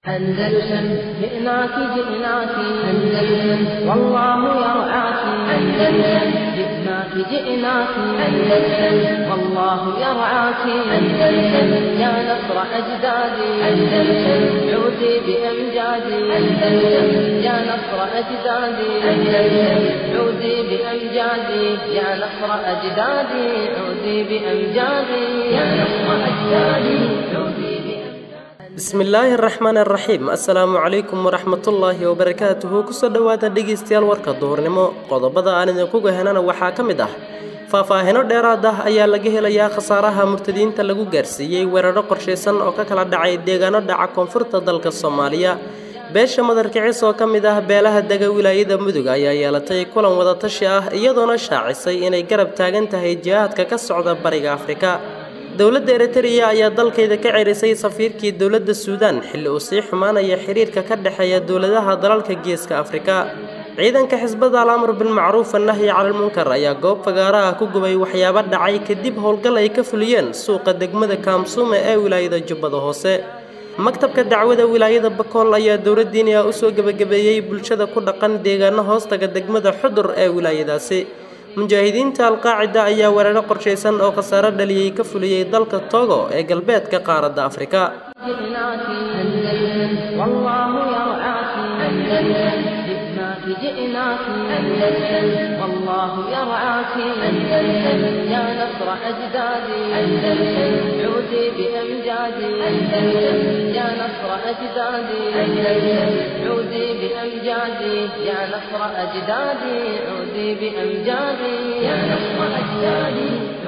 أندلسن جئناك جئناك أندلسن والله يرعاك أندلسن جئناك جئناك أندلسن والله يرعاك أندلسن يا نصر أجدادي أندلسن عودي بأمجادي أندلسن يا نصر أجدادي أندلسن عودي بأمجادي يا نصر أجدادي عودي بأمجادي يا نصر أجدادي عودي بأمجادي bismillaahi araxmaan araxiim assalaamu calaykum waraxmatullaahi wabarakaatuhu kusoo dhowaada dhegaystayaal warka duhurnimo qodobada aan idinkuga henana waxaa ka mid ah faahfaahino dheeraad ah ayaa laga helayaa khasaaraha murtadiinta lagu gaarsiiyey weeraro qorshaysan oo ka kala dhacay deegaano dhaca koonfurta dalka soomaaliya beesha madarkicis oo ka mid ah beelaha dega wilaayada mudug ayaa yeelatay kulan wadatashi ah iyadoona shaacisay inay garab taagan tahay jihaadka ka socda bariga afrika dowladda eritreya ayaa dalkayda ka cerisay safiirkii dowladda suudaan xilli uu sii xumaanaya xiriirka ka dhexeeya dowladaha dalalka geeska afrika ciidanka xisbada al-amr bilmacruuf annahyi calalmunkar ayaa goob fagaara ah ku gubay waxyaabo dhacay kadib howlgal ay ka fuliyeen suuqa degmada kaamsuume ee wilaayada jubbada hoose maktabka dacwada wilaayada bakool ayaa dowladdiiniya usoo gebagabeeyey bulshada ku dhaqan deegaano hoostaga degmada xudur ee wilaayadaasi mujaahidiinta alqaacida ayaa weeraro qorshaysan oo khasaaro dhaliyey ka fuliyey dalka togo ee galbeedka qaaradda afrika جئناك أندلسن والله يرعاك أندلسن جئناك جئناك أندلسن والله يرعاك أندلسن يا نصر أجدادي أندلسن عودي بأمجادي أندلسن يا نصر أجدادي أندلسن عودي بأمجادي يا نصر أجدادي عودي بأمجادي يا نصر أجدادي عودي بأمجادي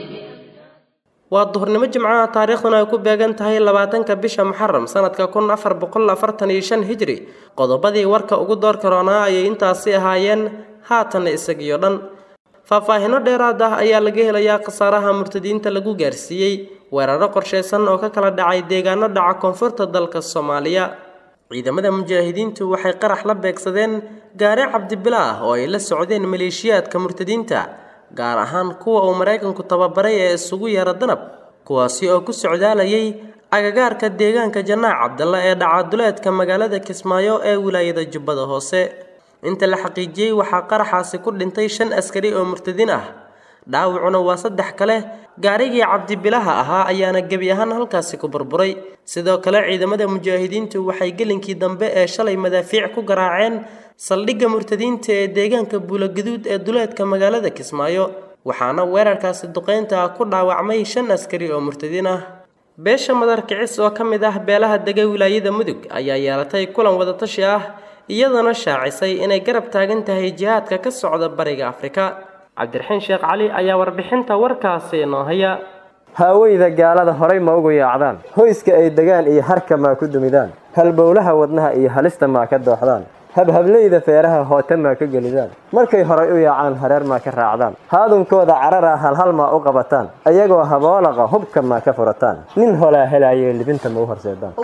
waa duhurnimo jimcaha taariikhduna ay ku beegan tahay labaatanka bisha muxaram sanadka kun afar boqol afartan iyo shan hijri qodobadii warka ugu door karoonaa ayay intaasi ahaayeen haatanna isagiyo dhan faahfaahino dheeraad ah ayaa laga helayaa khasaaraha murtadiinta lagu gaarsiiyey weeraro qorshaysan oo ka kala dhacay deegaano dhaca koonfurta dalka soomaaliya ciidamada mujaahidiintu waxay qarax la beegsadeen gaari cabdibilaah oo ay la socdeen maleeshiyaadka murtadiinta gaar ahaan kuwa uu maraykanku tababaray ee isugu yeera danab kuwaasi oo ku socdaalayay agagaarka deegaanka janaac cabdalla ee dhacaduleedka magaalada kismaayo ee wilaayada jubbada hoose inta la xaqiijiyey waxaa qaraxaasi ku dhintay shan askari oo murtadiin ah dhaawacuna waa saddex kale gaarigii cabdibilaha ahaa ayaana gebi ahaan halkaasi ku burburay sidoo kale ciidamada mujaahidiintu waxay gelinkii dambe ee shalay madaafiic ku garaaceen saldhigga murtadiinta ee deegaanka buulogaduud ee duleedka magaalada kismaayo waxaana weerarkaasi duqeynta ah ku dhaawacmay shan askari oo murtadiin ah beesha madarkicis oo ka mid ah beelaha dega wilaayada mudug ayaa yeelatay kulan wadatashi ah iyadoona shaacisay inay garab taagan tahay jihaadka ka socda bariga afrika cabdiraxiin sheekh cali ayaa warbixinta warkaasi inoo haya haaweyda gaalada horay ma ugu yaacdaan hoyska ay degaan iyo harka maa ku dumidaan halbowlaha wadnaha iyo halista maa ka dooxdaan habhableyda feeraha hoote maa ka gelidaan markay horay u yaacaan hareer maa ka raacdaan haadunkooda carara halhal maa u qabataan ayagoo haboolaqa hubka maa ka furataan nin holaa helaayee libinta ma u horseedaan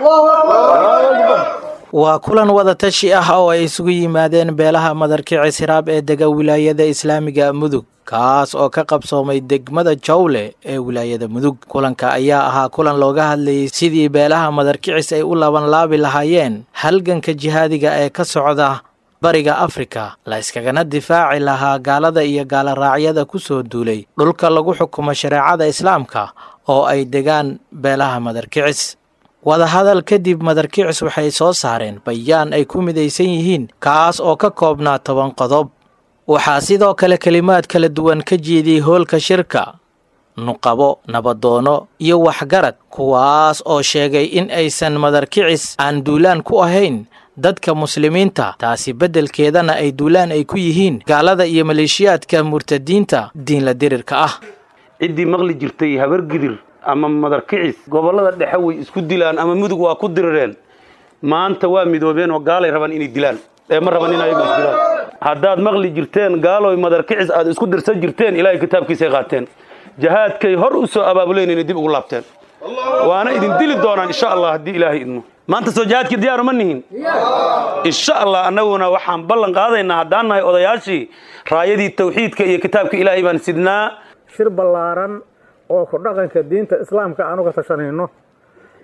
waa kulan wadatashi ah oo ay isugu yimaadeen beelaha madarkicis hiraab ee dega wilaayada islaamiga mudug kaas oo ka qabsoomay degmada jawle ee wilaayada mudug kulanka ayaa ahaa kulan looga hadlayay sidii beelaha madarkicis ay u labanlaabi lahaayeen halganka jihaadiga ee ka socda bariga afrika la iskagana difaaci lahaa gaalada iyo gaaloraacyada ku soo duulay dhulka lagu xukumo shareecada islaamka oo ay degaan beelaha madarkicis wadahadal kadib madarkicis waxay soo saareen bayaan ay ku midaysan yihiin kaas oo ka koobnaa toban qodob waxaa sidoo kale kelimaad kala duwan ka jeediyey hoolka shirka nuqabo nabadoono iyo waxgarad kuwaas oo sheegay in aysan madarkicis aan duulaan ku ahayn dadka muslimiinta taasi beddelkeedana ay duulaan ay ku yihiin gaalada iyo maleeshiyaadka murtadiinta diinla dirirka ah ciddii maqli jirtay habargidir ama madarkicis gobollada dhexe way isku dilaan ama mudug waa ku dirireen maanta waa midoobeen oo gaalay rabaan inay dilaan ee ma raban in ayagu isdilaan haddaad maqli jirteen gaaloy madarkicis aad isku dirsan jirteen ilaahay kitaabkiisay qaateen jahaadkay hor u soo abaabuleen inay dib ugu laabteen waana idin dili doonaan insha allah haddii ilaahay idmo maanta soo jihaadkii diyaaru ma nihin insha allah annaguna waxaan ballan qaadaynaa haddaan nahay odayaashii raayadii tawxiidka iyo kitaabka ilaahay baan sidnaa shir ballaaran oo ku dhaqanka diinta islaamka aan uga tashanayno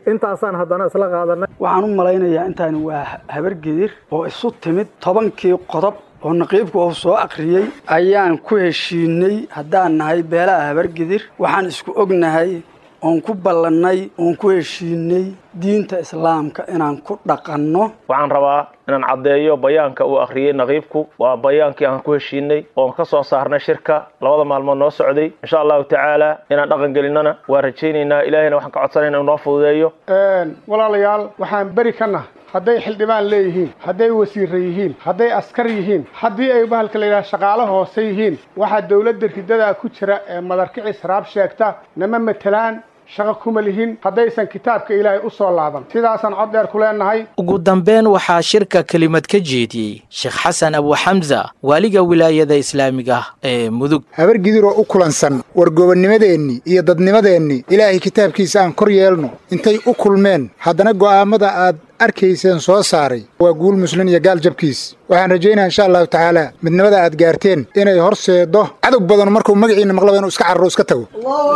intaasaan haddana isla qaadanay waxaan u malaynayaa intaani waa habargedir oo isu timid tobankii qodob oo naqiibku uu soo akhriyey ayaan ku heshiinay haddaan nahay beelaha habargedir waxaan isku ognahay oon ku ballannay oon ku heshiinay diinta islaamka inaan ku dhaqanno waxaan rabaa inaan caddeeyo bayaanka uu akhriyey naqiibku waa bayaankii aan ku heshiinay oon ka soo saarnay shirka labada maalmood noo socday insha allahu tacaala inaan dhaqan gelinnana waa rajaynaynaa ilaahayna waxaan ka codsanayna inuu noo fududeeyo walaalayaal waxaan beri ka nahay hadday xildhibaan leeyihiin hadday wasiirra yihiin hadday askar yihiin haddii ay bahalka la yidhaha shaqaalo hoose yihiin waxaa dowladda ridadaa ku jira ee madarkicis raab sheegta nama matelaan shaqo kuma lihin haddaysan kitaabka ilaahay u soo laaban sidaasaan cod dheer ku leenahay ugu dambeyn waxaa shirka kelimad ka jeediyey sheekh xasan abuxamsa waaliga wilaayada islaamiga ee mudug habargidiroo u kulansan wargobonnimadeennii iyo dadnimadeenni ilaahay kitaabkiisa aan kor yeelno intay u kulmeen haddana go'aammada aad arkayseen soo saaray waa guul muslin iyo gaal jabkiis waxaan rajaynaya insha allahu tacaala midnimada aad gaarteen inay horseeddo cadog badan markuu magaciinna maqlaba inuu iska cararo iska tago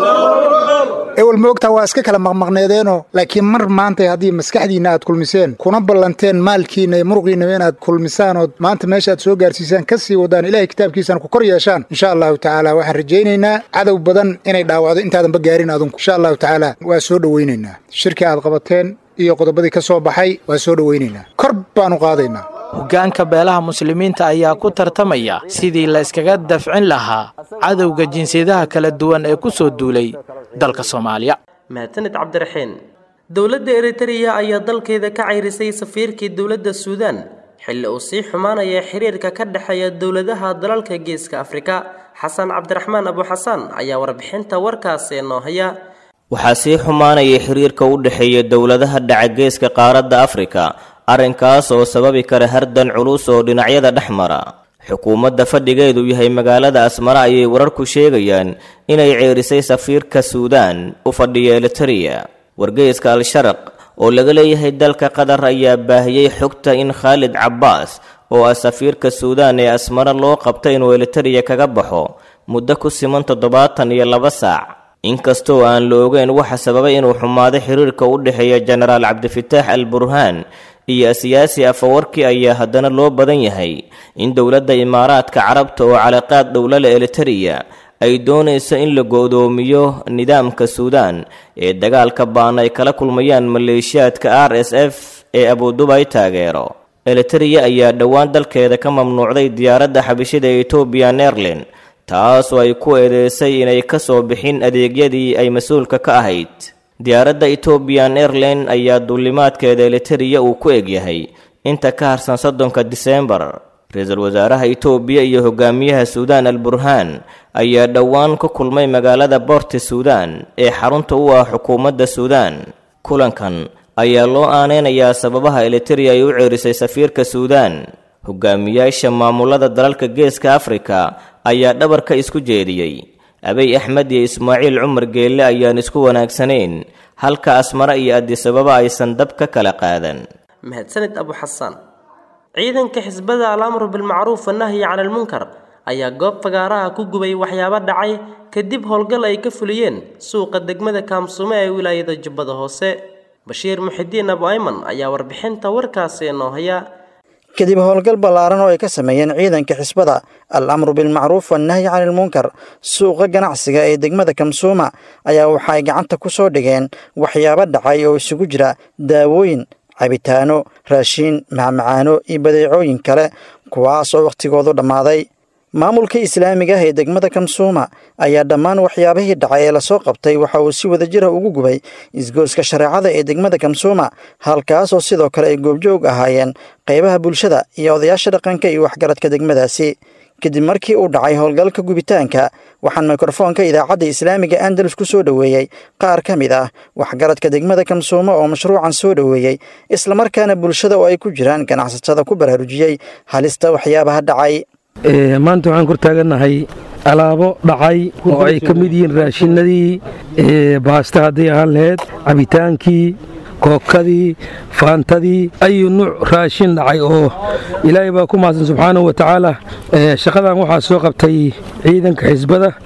ewel moogtaa waa iska kala maqmaqneedeenoo laakiin mar maantay haddii maskaxdiinna aad kulmiseen kuna ballanteen maalkiinna iyo muruqiinnaba inaad kulmisaan ood maanta meesha aad soo gaarsiisaan ka sii wadaan ilahay kitaabkiisana ku kor yeeshaan insha allahu tacaala waxaan rajaynaynaa cadow badan inay dhaawacdo intaadanba gaarin adunku insha allahu tacaala waa soo dhowaynaynaa shirkii aad qabateen iyo qodobadii ka soo baxay waa soo dhowaynaynaa kor baanu qaadaynaa hoggaanka beelaha muslimiinta ayaa ku tartamaya sidii la iskaga dafcin lahaa cadowga jinsiyadaha kala duwan ee ku soo duulay dalka soomaaliya mahadsanid cabdiraxiin dowladda eritreya ayaa dalkeeda ka cayrisay safiirkii dowladda suudaan xilli uu sii xumaanaya xiriirka ka dhexeeya dowladaha dalalka geeska afrika xasan cabdiraxmaan abuxasaan ayaa warbixinta warkaasi noo haya waxaa sii xumaanayay xiriirka u dhexeeya dowladaha dhacageeska qaaradda afrika arrinkaas oo sababi kara hardan culus oo dhinacyada dhex mara xukuumadda fadhigeedu yahay magaalada asmara ayay wararku sheegayaan inay ceerisay safiirka suudaan u fadhiya elitereya wargeyska al-sharaq oo laga leeyahay dalka qatar ayaa baahiyey xogta in khaalid cabbaas oo ah safiirka suudaan ee asmara loo qabta inuu elitereya kaga baxo muddo ku siman toddobaatan iyo laba saac inkastoo aan la ogeyn waxa sababay inuu xumaado xiriirka u dhexeeya jenaraal cabdifitaax al burhaan iyo siyaasi afawarki ayaa haddana loo badan yahay in dowladda imaaraadka carabta oo calaqaad dhowlale elitereya ay doonayso in la go'doomiyo nidaamka suudaan ee dagaalka baan ay kala kulmayaan maleeshiyaadka r s f ee abudubay taageero elitereya ayaa dhowaan dalkeeda ka mamnuucday diyaaradda xabishida etobian airline taasoo ay ku eedeysay inay ka soo bixin adeegyadii ay mas-uulka ka ahayd diyaaradda etobian airline ayaa duulimaadkeeda elitereya uu ku egyahay inta ka harsan soddonka diseembar ra-iisul wasaaraha etoobiya iyo hogaamiyaha suudaan al burhaan ayaa dhowaan ku kulmay magaalada boorti suudaan ee xarunta u ah xukuumadda suudaan kulankan ayaa loo aaneynayaa sababaha elitereya ay u ceerisay safiirka suudaan hogaamiyaasha maamulada dalalka geeska afrika ayaa dhabarka isku jeediyey abiy axmed iyo ismaaciil cumar geelle ayaan isku wanaagsanayn halka asmare iyo adisababa aysan dab ka kala qaadan mahadsanid abuxasaan ciidanka xisbada al-amru bilmacruuf wanahyi cala almunkar ayaa goob fagaaraha ku gubay waxyaabo dhacay kadib howlgal ay ka fuliyeen suuqa degmada kaamsume ee wilaayada jubbada hoose bashiir muxidiin abu ayman ayaa warbixinta warkaasi noo haya kadib howlgal ballaaran oo ay ka sameeyeen ciidanka xisbada al amru bilmacruuf wannahyi cani ilmunkar suuqa ganacsiga ee degmada kamsuuma ayaa waxa ay gacanta ku soo dhigeen waxyaabo dhacay oo isugu jira daawooyin cabitaano raashiin macmacaano iyo badeecooyin kale kuwaas oo wakhtigoodu dhammaaday maamulka islaamiga ah ee degmada kamsuuma ayaa dhammaan waxyaabihii dhacay ee lasoo qabtay waxa uu si wadajira ugu gubay isgooska shareecada ee degmada kamsuuma halkaasoo sidoo kale ay goobjoog ahaayeen qaybaha bulshada iyo odayaasha dhaqanka iyo waxgaradka degmadaasi kadib markii uu dhacay howlgalka gubitaanka waxaan mikrofoonka idaacadda islaamiga andalus ku soo dhoweeyey qaar ka mid ah waxgaradka degmada kamsuuma oo mashruucan soo dhoweeyey islamarkaana bulshada oo ay ku jiraan ganacsatada ku baraarujiyey halista waxyaabaha dhacay maanta waxaan kor taagannahay alaabo dhacay oo ay ka mid yihiin raashinadii baasta hadday ahaan laheyd cabitaankii kookadii faantadii ayu nuuc raashin dhacay oo ilaahay baa ku mahadsan subxaanahu wa tacaala shaqadan waxaa soo qabtay ciidanka xisbada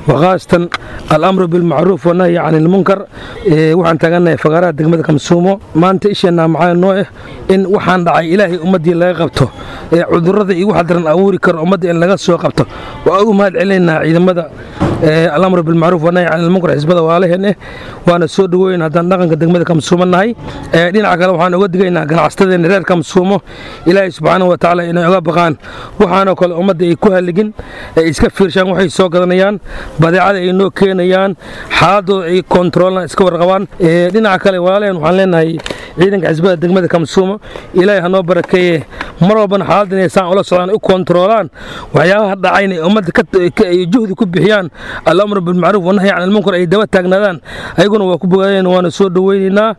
waqaasatan alamru bilmacruuf wanahyi can ilmunkar waxaan taagannahay fagaaraha degmada kamsuumo maanta isheenaa maxaa noo ah in waxaan dhacay ilaahay ummaddii laga qabto ee cudurrada iyo waxa daran abuuri karo ummadda in laga soo qabto waa ugu mahad celinaynaa ciidamada alamru bilmacruuf wanahyi can ilmunkar xisbada waalaheen eh waana soo dhoweyn haddaan dhaqanka degmada kamsuumo nahay dhinaca kale waxaan uga digaynaa ganacsatada reer kamsuumo ilaahay subxaana wa tacaala inay oga baqaan waxaanoo kale ummadda ay ku halligin ay iska fiirshaan waxay soo gadanayaan badeecada ay noo keenayaan xaaladooda ay kontaroolaan iska warqabaan dhinaca kale walaalaheen waxaan leenahay ciidanka xisbada degmada kamsuumo ilaahay hanoo barakeeye mar walbana xaaladda inay saan ula socdaan u kontaroolaan waxyaabaha dhacayna ay ummadda juhdi ku bixiyaan alamru bilmacruuf wanahyi can ilmunkar ay daba taagnaadaan ayaguna waa ku bogaadeen waana soo dhoweynaynaa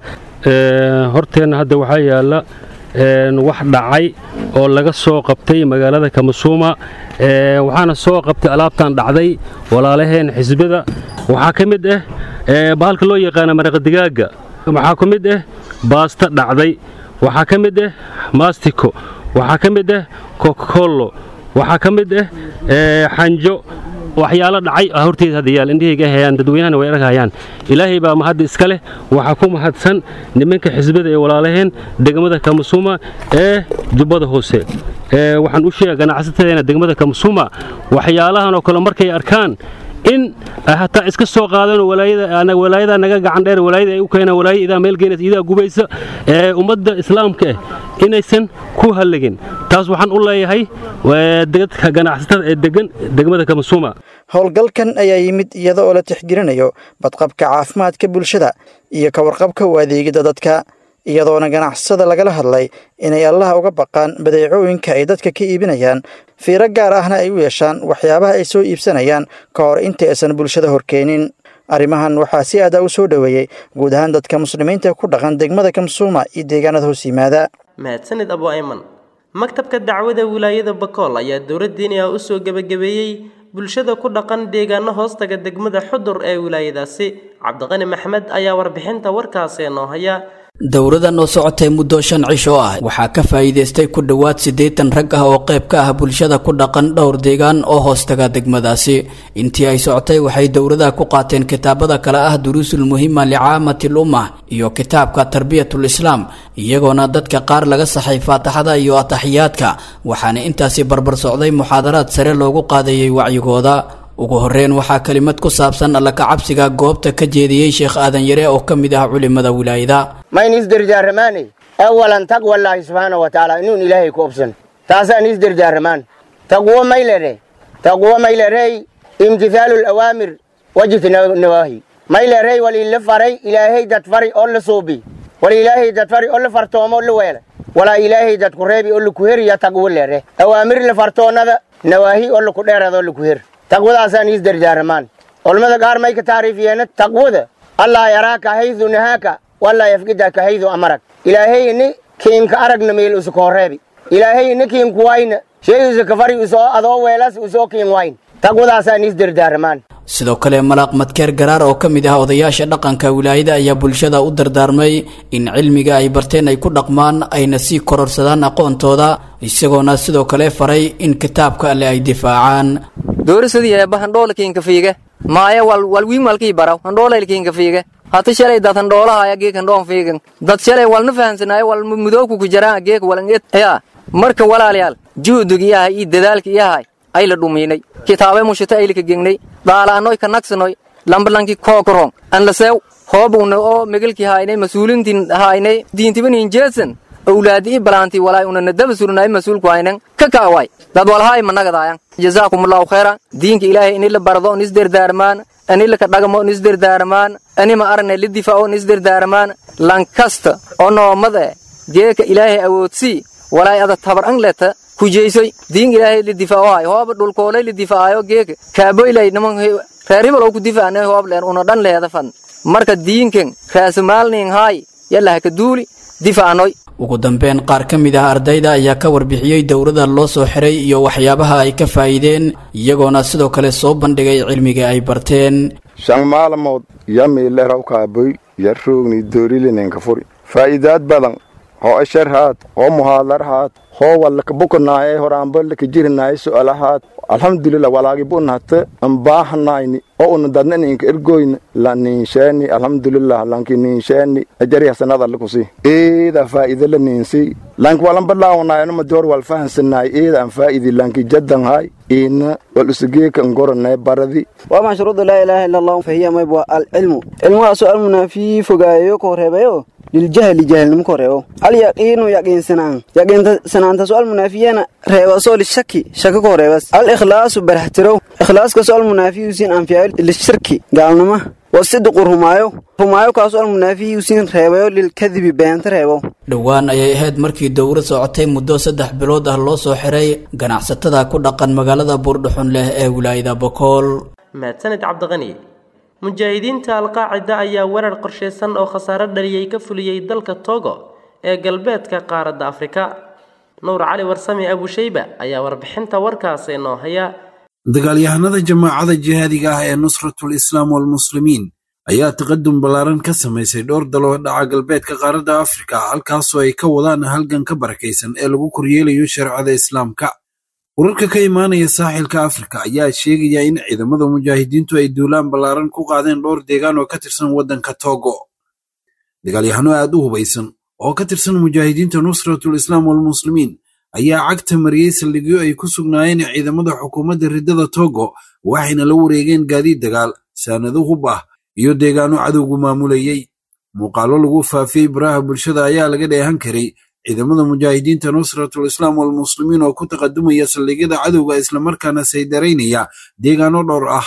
horteenna hadda waxaa yaalla wax dhacay oo laga soo qabtay magaalada kamasuuma waxaana soo qabtay alaabtan dhacday walaalaheen xisbada waxaa ka mid ah bahalka loo yaqaana maraqadigaaga waxaa ka mid ah baasta dhacday waxaa ka mid ah maastiko waxaa ka mid ah kokollo waxaa ka mid ah xanjo waxyaalo dhacay horteeda hadda yaal indhahayga hayaan dadweynahana way arghayaan ilaahay baa mahadda iska leh waxaa ku mahadsan nimanka xisbada ee walaalaheen degmada kamasuuma ee jubbada hoose waxaan u sheega ganacsateena degmada kamasuuma waxyaalahan oo kale markay arkaan in hataa iska soo qaadano walaayada naga gacan dheer walaayada ay u keenaan walaayada idaa meel geenaysa idaa gubaysa ee ummadda islaamka ah inaysan ku halligin taas waxaan u leeyahay dadka ganacsatada ee degan degmada kamasuuma howlgalkan ayaa yimid iyada oo la tixgelinayo badqabka caafimaadka bulshada iyo ka warqabka u adeegida dadka iyadoona ganacsatada lagala hadlay inay allaha uga baqaan badeecooyinka ay dadka ka iibinayaan fiiro gaar ahna ay u yeeshaan waxyaabaha ay soo iibsanayaan ka hor inta aysan bulshada horkeenin arrimahan waxaa si aada u soo dhoweeyey guud ahaan dadka muslimiinta ku dhaqan degmada kamsuuma iyo deegaanada hoos yimaada mahadsanid abu ayman maktabka dacwada wilaayada bakool ayaa dowladdiiniha u soo gebagabeeyey bulshada ku dhaqan deegaano hoostaga degmada xudur ee wilaayadaasi cabdiqani maxmed ayaa warbixinta warkaasi noo haya dowradan oo socotay muddo shan cish oo ah waxaa ka faa'iidaystay ku dhowaad siddeetan rag ah oo qayb ka ah bulshada ku dhaqan dhowr deegaan oo hoostaga degmadaasi intii ay socotay waxay dowradaha ku qaateen kitaabada kale ah duruusul muhima licaamatil ummah iyo kitaabka tarbiyatul islaam iyagoona dadka qaar laga saxay faataxada iyo ataxiyaadka waxaana intaasi barbar socday muxaadaraad sare loogu qaadayay wacyigooda ugu horreyn waxaa kelimad ku saabsan alla kacabsiga goobta ka jeediyey sheekh aadan yare oo ka mid ah culimada wilaayada mayn isdardaaramaane awalan taqwallaahi subxaana wa tacaala inuun ilaahay ku obsan taasaan isdardaaramaan taqwo maylere taqwo maylerey imtithaalu lawaamir wajitnawaahi maylerey waliila faray ilaahay dad fari oo la suubi wal ilaahay dad fari oo la fartoomo la weela walaa ilaahay dad ku reebi oo laku heriya taqwo lere awaamir la fartoonada nawaahi oo laku dheerada oo laku her taqwadaasaan isdardaaramaan culamada qaar may ka taariifiyeena taqwada allaa yaraaka haydu nahaaka walaa yafgidaka haydu amarak ilaahayni kiinka aragna meel usuka horreebi ilaahayni kiinku wayna shay usuka fari usoo adoo weelas usoo kiin wayn taqwadaasaan isdardaaramaan sidoo kale malaaq madkeer garaar oo ka mid ah odayaasha dhaqanka wilaayada ayaa bulshada u dardaarmay in cilmiga ay barteen ay ku dhaqmaan ayna sii kororsadaan aqoontooda isagoona sidoo kale faray in kitaabka alle ay difaacaan doorisadi eebba handhoolkiinka fiige maaya wal walwiimalkii baraw handhoolaylkiinka fiige hata shalay dad handhoolahaya geek handhoon fiigan dad shalay walna fahansanaayo wal mudooku ku jaraan geek walangeed yaa marka walaalayaal juhdig iyahay iyo dadaalka iyahay ay la dhumiinay kitaabe mushita aylika gengnay daalaanoy ka nagsanoy lambalanki kookorong anlaseew hoobuna oo megelki haynay masuulintin haynay diintibanin jeesan awlaadi i balaanti walaay unana daba surnaay masuulku haynan ka kaaway dad walhaay managadayan jazaakumullahu khayran diinka ilaahay ini la bardo on isderdaarmaan ani laka dhagamo on isderdaarmaan ani ma arne la difaaco on isderdaarmaan lankasta oo noomad eh geeka ilaahay awoodsii walaay ada tabar ang leta kujeysoy diin ilaahay la difaacohay hooba dhulkoolay la difaacayo geeka kaaboylay niman reer hibal oo ku difaacnay hoob leen una dhan leeda fan marka diinkan raasumaalnin haay yalla haka duuli difaacnoy ugu dambeyn qaar ka mid ah ardayda ayaa ka warbixiyey dowrada loo soo xiray iyo waxyaabaha ay ka faa'iideen iyagoona sidoo kale soo bandhigay cilmiga ay barteen shan maalmood yamiilerau kaaboy yarroogni doorilinenka furi faa'iidaad badan hoo ashar haad hoo muhaadar haad hoo wallaka bukanaaye horaanba laka jirinaaye su'ala haad alxamdulilah walaagi bunahata ambaahanayni oo una dadna ninka ergoyna la ninsheeni alxamdulilah lanki ninsheeni ajari hasanada lakusi eeda faa'ida la ninsi lanki walan balaawanayano madi hor wal fahansanaay eeda aan faa'idi lanki jaddan hay ina wal usugeeka ngoranay baradi وما شروط لا إله إلا الله فهي ما يبغى العلم علم سؤال منافي فقايو كوريبيو للجهل جهل نمكوريو اليقين يقين سنان يقين سنان تسؤال منافينا ريبا سؤال الشك شك كوريبس الإخلاص برحترو إخلاص كسؤال منافي يسين أنفيا للشرك قالنا ما والصدق رمايو رمايو كسؤال منافي يسين ريبا للكذب بيان ريبو dhowaan ayay ahayd markii dowlad socotay muddo saddex bilood ah loo soo xiray ganacsatada ku dhaqan magaalada buurdhuxun leh ee wilaayada bokool mahadsanid cabdiqani mujaahidiinta alqaacida ayaa weerar qorshaysan oo khasaare dhaliyey ka fuliyey dalka togo ee galbeedka qaaradda afrika nuur cali warsame abushayba ayaa warbixinta warkaasi noo haya dagaalyahanada jamaacada jihaadiga ah ee nusratul islaam walmuslimiin ayaa taqadum ballaaran ka samaysay dhowr daloo dhaca galbeedka qaaradda afrika halkaasoo ay ka wadaan halgan ka barakaysan ee lagu koryeelayo shareecada islaamka wararka ka imaanaya saaxilka afrika ayaa sheegaya in ciidamada mujaahidiintu ay duulaan ballaaran ku qaadeen dhowr deegaan oo ka tirsan waddanka togo dagaalyahano aad u hubaysan oo ka tirsan mujaahidiinta nusratul islaam walmuslimiin ayaa cagta mariyey saldhigyo ay ku sugnaayeen ciidamada xukuumadda riddada togo waxayna la wareegeen gaadiid dagaal saanado hub ah iyo deegaano cadowgu maamulayey muuqaallo lagu faafiyey baraha bulshada ayaa laga dheehan karay ciidamada mujaahidiinta nusratul islaam walmuslimiin oo ku taqadumaya saldhigyada cadowga islamarkaana saydaraynaya deegaano dhowr ah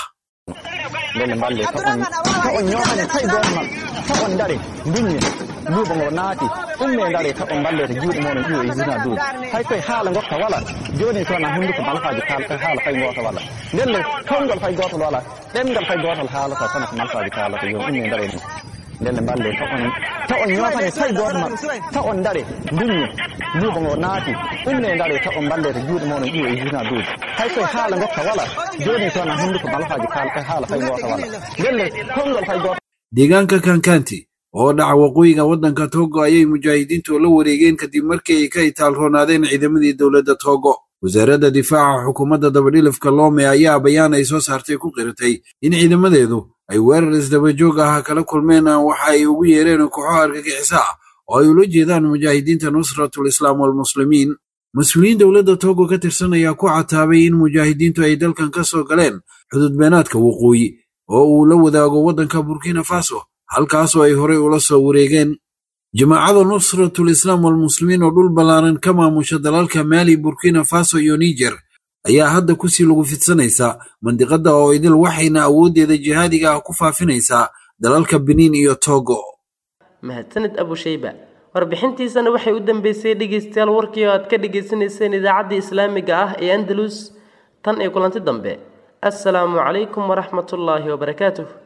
duubango naati umme ngare ta on balle ta juuɗe moɗon ƴiwo isina duuɓi hay koye haala gotta wala joni sona hunduko malfaji kalta haala fay goto walla ndelle tongol fay gotol wala ɗemgal fay gotol haalata kono ko malfaji kalata yo umme ngare ɗum ndelle balle ta on ta on ñootane fay goto ma ta on ndare ndunni duubango naati umme ngare ta on balle ta juuɗe moɗon ƴiwo isina duuɓi hay koye haala gotta wala joni sona hunduko malfaji kalta haala fay goto walla ndelle tongol fay goto deegaanka kankanti oo dhaca waqooyiga waddanka togo ayay mujaahidiintu la wareegeen kadib markii ay ka itaalroonaadeen ciidamadii dowladda togo wasaaradda difaaca xukuumadda dabadhilifka loome ayaa bayaan ay soo saartay ku qiratay in ciidamadeedu ay weerar isdabajoog ah kala kulmeen waxa ay ugu yeereen kooxo argagixisa ah oo ay ula jeedaan mujaahidiinta nusratul islaam walmuslimiin mas-uuliyiin dowladda togo ka tirsan ayaa ku cataabay in mujaahidiintu ay dalkan ka soo galeen xududbeenaadka waqooyi oo uu la wadaago waddanka burkina faso halkaasoo ay horey ula soo wareegeen jamaacada nusratul islaam walmuslimiin oo dhul ballaaran ka maamusha dalalka maali burkina faso iyo niger ayaa hadda kusii lagu fidsanaysaa mandiqadda oo idil waxayna awooddeeda jihaadiga ah ku faafinaysaa dalalka beniin iyo togo mahadsanid abushayba warbixintiisana waxay u dambeysay dhegeystayaal warkii oo aad ka dhagaysanayseen idaacaddii islaamiga ah ee andalus tan iyo kulanti dambe assalaamu calaykum waraxmatullaahi wabarakaatuh